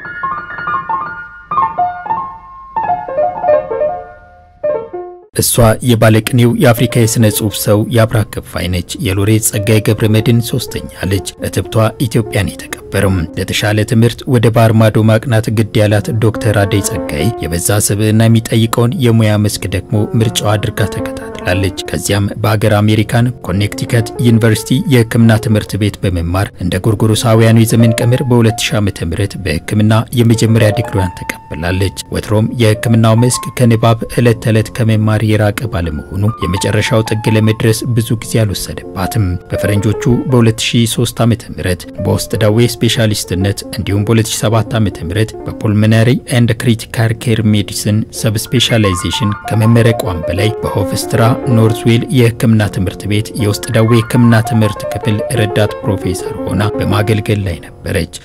እሷ የባለቅኔው የአፍሪካ የሥነ ጽሑፍ ሰው የአብራክ ከፋይ ነች። የሎሬት ጸጋዬ ገብረ መድኅን ሶስተኛ ልጅ። እትብቷ ኢትዮጵያን የተቀበረም ለተሻለ ትምህርት ወደ ባህር ማዶ ማቅናት ግድ ያላት ዶክተር አደይ ጸጋዬ የበዛ ስብዕና የሚጠይቀውን የሙያ መስክ ደግሞ ምርጫዋ አድርጋ ተከታትላለች። ከዚያም በአገር አሜሪካን ኮኔክቲከት ዩኒቨርሲቲ የሕክምና ትምህርት ቤት በመማር እንደ ጎርጎሮሳውያኑ የዘመን ቀመር በ2000 ዓ.ም በሕክምና የመጀመሪያ ዲግሪዋን ተቀብላለች። ወትሮም የሕክምናው መስክ ከንባብ ዕለት ተዕለት ከመማር የራቀ ባለመሆኑ የመጨረሻው ጥግ ለመድረስ ብዙ ጊዜ አልወሰደባትም። በፈረንጆቹ በ2003 ዓ.ም በውስጥ ደዌ ስፔሻሊስትነት እንዲሁም በ2007 ዓ.ም በፑልሞናሪ ኤንድ ክሪቲካል ኬር ሜዲሲን ሰብ ስፔሻላይዜሽን ከመመረቋም በላይ በሆፍስትራ ኖርዝዌል የሕክምና ትምህርት ቤት የውስጥ ደዌ ሕክምና ትምህርት ክፍል ረዳት ፕሮፌሰር ሆና በማገልገል ላይ ነበረች።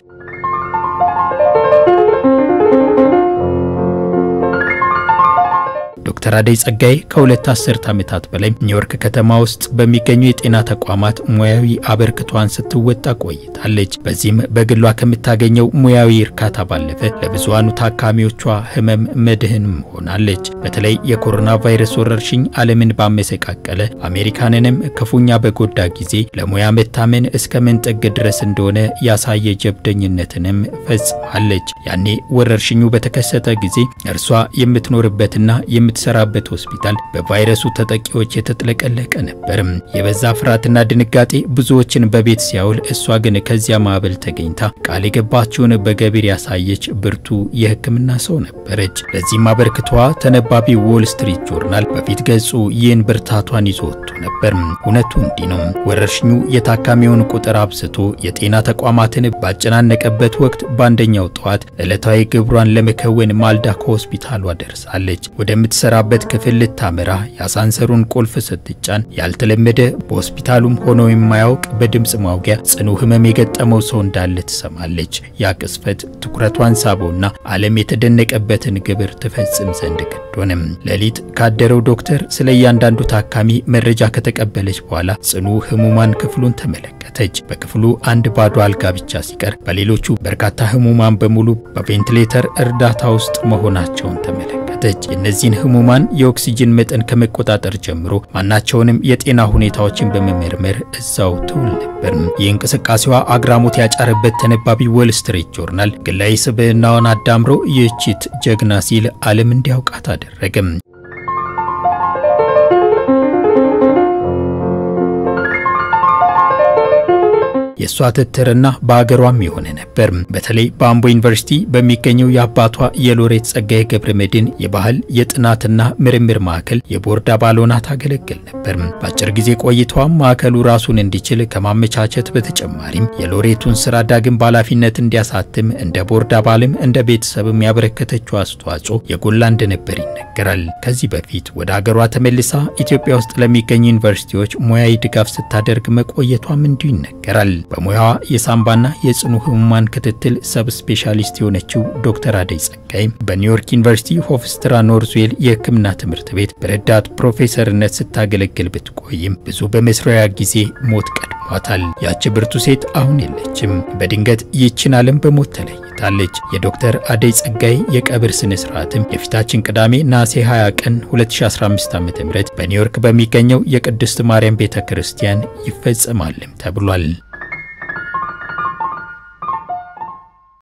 ዶክተር አደይ ጸጋዬ ከሁለት አስርት ዓመታት በላይ ኒውዮርክ ከተማ ውስጥ በሚገኙ የጤና ተቋማት ሙያዊ አበርክቷን ስትወጣ ቆይታለች። በዚህም በግሏ ከምታገኘው ሙያዊ እርካታ ባለፈ ለብዙሃኑ ታካሚዎቿ ህመም መድህንም ሆናለች። በተለይ የኮሮና ቫይረስ ወረርሽኝ ዓለምን ባመሰቃቀለ አሜሪካንንም ክፉኛ በጎዳ ጊዜ ለሙያ መታመን እስከ ምን ጥግ ድረስ እንደሆነ ያሳየ ጀብደኝነትንም ፈጽማለች። ያኔ ወረርሽኙ በተከሰተ ጊዜ እርሷ የምትኖርበትና የምትሰራበት ሆስፒታል በቫይረሱ ተጠቂዎች የተጥለቀለቀ ነበርም። የበዛ ፍርሃትና ድንጋጤ ብዙዎችን በቤት ሲያውል፣ እሷ ግን ከዚያ ማዕበል ተገኝታ ቃል የገባችውን በገቢር ያሳየች ብርቱ የሕክምና ሰው ነበረች። ለዚህም አበርክቷ ተነባቢ ዎል ስትሪት ጆርናል በፊት ገጹ ይህን ብርታቷን ይዞ ወጥቶ ነበር። እውነቱ እንዲህ ነው። ወረርሽኙ የታካሚውን ቁጥር አብዝቶ የጤና ተቋማትን ባጨናነቀበት ወቅት በአንደኛው ጠዋት ዕለታዊ ግብሯን ለመከወን ማልዳ ከሆስፒታሏ ደርሳለች። ወደምትሰራበት ክፍል ልታመራ የአሳንሰሩን ቁልፍ ስትጫን ያልተለመደ በሆስፒታሉም ሆኖ የማያውቅ በድምፅ ማውጊያ ጽኑ ህመም የገጠመው ሰው እንዳለ ትሰማለች። ያ ቅስፈት ትኩረቷን ሳበውና ዓለም የተደነቀበትን ግብር ትፈጽም ዘንድ ግድ ሆነም። ሌሊት ካደረው ዶክተር ስለ እያንዳንዱ ታካሚ መረጃ ከተቀበለች በኋላ ጽኑ ህሙማን ክፍሉን ተመለከተች። በክፍሉ አንድ ባዶ አልጋ ብቻ ሲቀር በሌሎቹ በርካታ ህሙማን በሙሉ በቬንቲሌተር እርዳታ ውስጥ መሆናቸውን ተመለከተች። የእነዚህን ህሙማን የኦክሲጅን መጠን ከመቆጣጠር ጀምሮ ማናቸውንም የጤና ሁኔታዎችን በመመርመር እዛው ትውል ነበር። ይህ እንቅስቃሴዋ አግራሞት ያጫረበት ተነባቢ ዎል ስትሪት ጆርናል ግላዊ ስብዕናዋን አዳምሮ ይህቺት ጀግና ሲል ዓለም እንዲያውቃት አደረገም። የእሷ ትትርና በአገሯም የሆነ ነበር። በተለይ በአምቦ ዩኒቨርሲቲ በሚገኘው የአባቷ የሎሬት ጸጋዬ ገብረ መድኅን የባህል የጥናትና ምርምር ማዕከል የቦርድ አባል ሆና ታገለግል ነበር። በአጭር ጊዜ ቆይታዋም ማዕከሉ ራሱን እንዲችል ከማመቻቸት በተጨማሪም የሎሬቱን ስራ ዳግም በኃላፊነት እንዲያሳትም እንደ ቦርድ አባልም እንደ ቤተሰብም ያበረከተችው አስተዋጽኦ የጎላ እንደነበር ይነገራል። ከዚህ በፊት ወደ አገሯ ተመልሳ ኢትዮጵያ ውስጥ ለሚገኙ ዩኒቨርሲቲዎች ሙያዊ ድጋፍ ስታደርግ መቆየቷም እንዲሁ ይነገራል። በሙያዋ የሳምባና የጽኑ ህሙማን ክትትል ሰብ ስፔሻሊስት የሆነችው ዶክተር አደይ ጸጋዬ በኒውዮርክ ዩኒቨርሲቲ ሆፍስትራ ኖርዝዌል የሕክምና ትምህርት ቤት በረዳት ፕሮፌሰርነት ስታገለግል ብትቆይም ብዙ በመስሪያ ጊዜ ሞት ቀድሟታል። ያቺ ብርቱ ሴት አሁን የለችም። በድንገት ይህችን ዓለም በሞት ተለይታለች። የዶክተር አደይ ጸጋዬ የቀብር ስነ ስርዓትም የፊታችን ቅዳሜ ነሐሴ 20 ቀን 2015 ዓ.ም በኒውዮርክ በሚገኘው የቅድስት ማርያም ቤተ ክርስቲያን ይፈጸማልም ተብሏል።